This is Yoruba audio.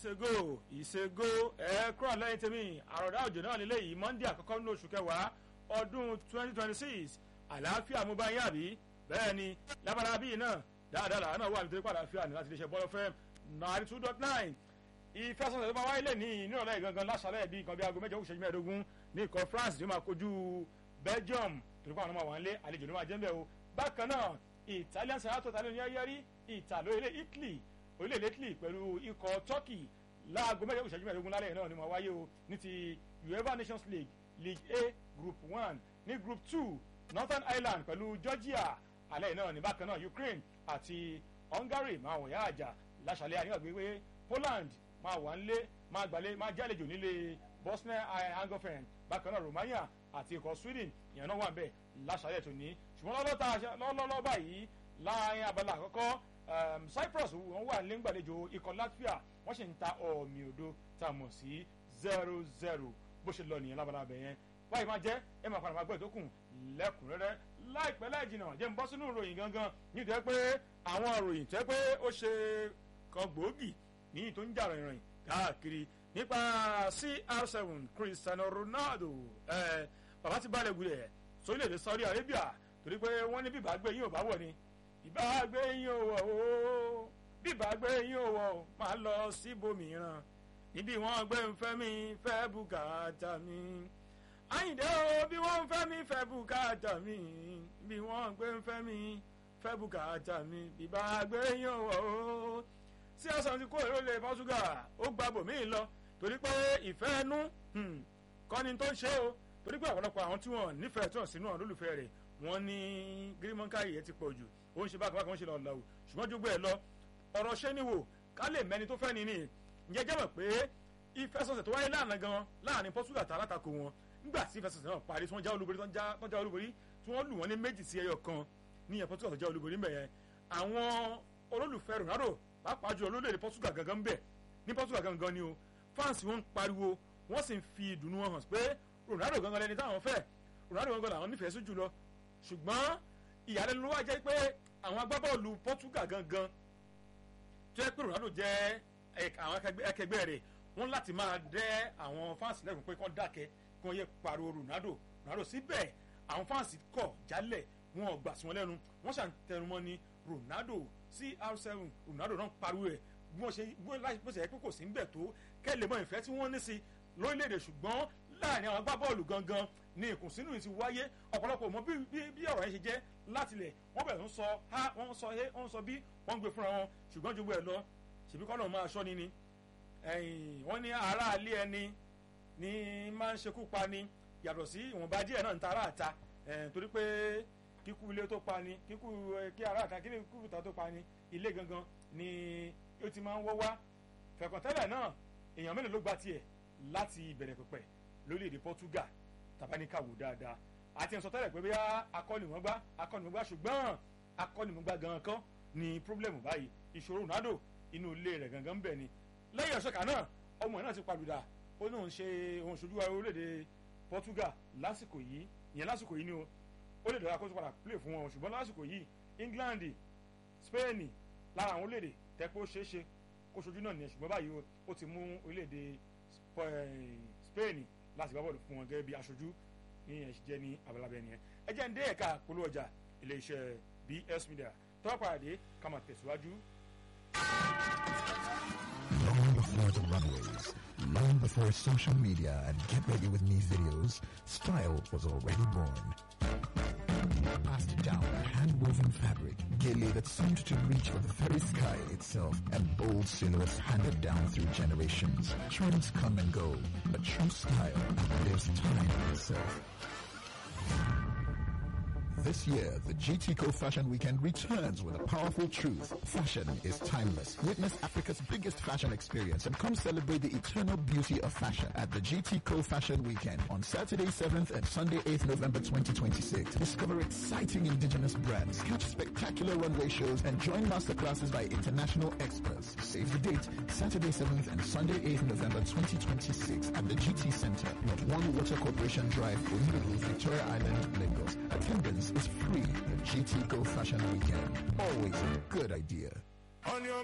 ìṣègò ìṣègò ẹ kúrò lẹ́yìn tèmi àròdá òjò náà nílé yìí monday àkọ́kọ́ nínú oṣù kẹwàá ọdún twenty twenty six àlàáfíà mú bá yín àbí bẹ́ẹ̀ ni lábàrá bíi náà dáadáa làwọn náà wà nítorí pé àlàáfíà ní láti lè ṣe bọ́lọ́ fẹ́ ninety two dot nine ìfẹsọ̀tẹ̀ tó máa wáyé lè ní ìnírọ̀lẹ́ gangan láṣálẹ̀ bíi nǹkan bíi aago mẹ́jọ òṣèlú mẹ́ẹ̀ẹ́dógún ní ikọ̀ france tó máa kojú belgium torí pé àwọn ọmọ àwọn ilé àlejò ló máa jẹ́ ń bẹ̀ o bákan náà italian senator tani ní yẹ́rí ìtàló ilé italy orílẹ̀-èdè italy pẹ̀lú ikọ̀ turkey láago mẹ́jọ òṣèlú mẹ́ẹ̀ẹ́dógún lálẹ́ náà ni máa wáyé o ní ti uefa nations league league a group one ní group two northern ireland pẹ̀lú georgia alẹ́ náà ní bákan náà ukraine àti hungary máa wọ̀nyá àjà láṣàlẹ̀ àníwàgbé poland máa wà nílé máa gbàlé máa jálejò nílé bosnia herzegovina bákan náà romania àti ikọ̀ sweden ìyẹn náà wà bẹ́ẹ̀ láṣàlẹ̀ tó ní ṣùgbọ́n lọ́lọ́lọ́ báyìí láàrin abala àkọ́kọ́ cyprus wọ́n wà nílé gbàlejò ikọ̀ latvia wọ́n sì ń ta ọ̀mì òdo tá a mọ̀ sí zero zero bó ṣe lọ nìyẹn lábala abẹ yẹn báyìí máa jẹ́ ẹ máa padà máa gbọ́ ìtókùn lẹ́kùnrẹ́rẹ́ láìpẹ́ láì jìnnà jẹ́ ń bọ́ sínú ìròyìn gangan nítorí pé àwọn ìròyìn tẹ́ pé ó ṣe kan gbòógì ní tó ń jà rìnrìn káàkiri nípa cr7 cristiano ronaldo ẹ bàbá ti balẹ̀ gulẹ̀ sórílẹ̀-èdè saudi arabia torí pé wọ́n ní bíbá gbé yín ò bá wọ̀ ni ìbá gbé yín ò wọ̀ o bíbá gbé yín ò wọ̀ o máa lọ síbòmíràn níbi wọ́n gbé ń fẹ́ mi fẹ́ bùkátà mi àyìndé o bí wọ́n ń fẹ́ mi fẹ́ bùkátà mi bí wọ́n gbé ń fẹ́ mi fẹ́ bùkátà mi bíbá gbé yín ò wọ̀ o sí ọ̀sán ti kó èrò lè Portugal ó gba bòmíì lọ torí pé ìfẹ́ ẹnu kọ́ni tó ń ṣe o torí pé ọ̀pọ̀lọpọ̀ àwọn tí wọ́n nífẹ̀ẹ́ tí wọ́n sínú àwọn olólùfẹ́ rẹ̀ wọ́n ní gírímọ́ńkà yìí ti pọ̀ jù ó ń ṣe bákan bákan ó ń ṣe lọ́ọ́ lọ́wọ́ ṣùgbọ́n jogbo ẹ̀ lọ ọ̀rọ̀ ṣé ni wò ká lè mẹ́ni tó fẹ́ ni ni ǹjẹ́ jẹ́ mọ̀ pé ìfẹsọ̀sẹ̀ tó wáyé láàrin gan láàrin Portugal àti alátakò wọn nígbà tí ìfẹsọ̀sẹ̀ náà parí tí wọ́n já olúborí tí wọ́n já olúborí tí wọ́n lù wọ́n ní méjì sí ẹyọ kan ní ìyẹn Portugal tó já olúborí mbẹ̀ yẹn àwọn olólùfẹ́ Ronaldo pàápàá jùlọ lórílẹ̀‐èdè Portugal gangan bẹ̀ ní Portugal gangan ni o fans wọn ń pariwo wọ́n sì ń fi ìdùnnú wọn hàn pé Ronaldo gangan lẹni táwọn fẹ́ Ronaldo gangan làwọn nífẹ̀ẹ́ sí jùlọ ṣùgbọ́n ìyàlẹ́nu ló wá jẹ́ pé àwọn agbábọ́ọ̀lù Portugal gangan tó yẹ pé Ronaldo jẹ́ àwọn akẹgbẹ́ rẹ̀ wọ́n láti máa dẹ́ àwọn fans lẹ́kùn pé kán dákẹ́ kí wọ́n yẹ pariwo Ronaldo Ronaldo síbẹ̀ àwọn fans kọ̀ jálẹ̀ wọn ò gbà sí wọn lẹ́nu wọ́n ṣàn tẹnumọ́ ní Ronaldo CR7 Ronaldo náà pariwo ẹ̀ bí wọ́n ṣe bó ṣe yẹ pé kò sí ń bẹ̀ tó kẹ́lẹ́ mọ́ ìfẹ́ tí wọ́n ní sí lórílẹ̀‐èdè ṣùgbọ́n láàrin àwọn agbábọ́ọ̀lù gangan ni ìkùnsínú ti wáyé ọ̀pọ̀lọpọ̀ mọ bí ọ̀rọ̀ yẹn ṣe jẹ́ látilẹ̀ wọ́n bẹ̀rẹ̀ ń sọ ha wọ́n sọ he wọ́n sọ bí wọ́n ń gbé fúnra wọn ṣùgbọ́n ju bẹ́ẹ̀ lọ ṣèbí kọ́nà máa ṣọ́ ni ni wọ́n ní ará alé ẹni ní máa ń ṣekú pa ni yàtọ̀ sí ìwọ̀nba díẹ̀ náà ń ta ará àta torí pé kíkú ilé tó pa ni kíkú kí ará àta kí kíkú ìta tó pa ni ilé gangan ni ó ti máa ń wọ́ wá fẹ̀kọ̀tẹ́lẹ̀ náà èèyàn mélòó ló gba tiẹ̀ láti ìbẹ̀rẹ̀ pẹ̀pẹ̀ lórílẹ̀‐èdè Portugal tabaníkàwò dáadáa àti ẹ̀sọ́ tẹ́lẹ̀ pé bí akọ́nìmọ̀gbá akọ́nìmọ̀gbá ṣùgbọ́n akọ́nìmọ̀gbá gangan kan ni pírọ́blẹ̀mù báyìí ìṣòro Ronaldo inú ilé rẹ̀ gangan ń bẹ̀ ni lẹ́yìn ọ̀ṣọ́kà náà ọmọ náà ti palùdà ó ní òun ṣe òun ṣojú orílẹ̀‐èdè Portugal lásìkò yìí ìyẹn lásìkò yìí ni o ó lè dára kó tó padà play fún wọn ṣùgbọ́n lásìkò yìí England Spain lára àwọn orílẹ̀‐èdè tẹ́pẹ́ ó ṣeé ṣe kó ṣojú náà nìyẹn ṣùgbọ́n báyìí ó ti mú orílẹ̀‐èdè Spain láti gbá bọ́ọ̀lù fún wọn gẹ́gẹ́ bí aṣojú ní ẹ̀ṣin jẹ́ ní abalabẹ́ nìyẹn ẹ jẹ́ ń dé ẹ̀ka polówó ọjà iléeṣẹ́ BS Media tọ́wọ́ pàdé ká máa tẹ̀síwájú. Long before the runways, long before social media and get ready with me videos, style was already born. Passed down a hand-woven fabric, gaily that seemed to reach for the very sky itself, and bold silhouettes handed down through generations. Trends come and go, but true style outlives time itself. This year, the GTCO Fashion Weekend returns with a powerful truth. Fashion is timeless. Witness Africa's biggest fashion experience and come celebrate the eternal beauty of fashion at the GTCO Fashion Weekend on Saturday 7th and Sunday 8th November 2026. Discover exciting indigenous brands, catch spectacular runway shows, and join masterclasses by international experts. Save the date, Saturday 7th and Sunday 8th November 2026 at the GT Center, Not One Water Corporation Drive, Omiru, Victoria Island, Lagos. Attendance is free. The GT Go Fashion Weekend. Always a good idea. On your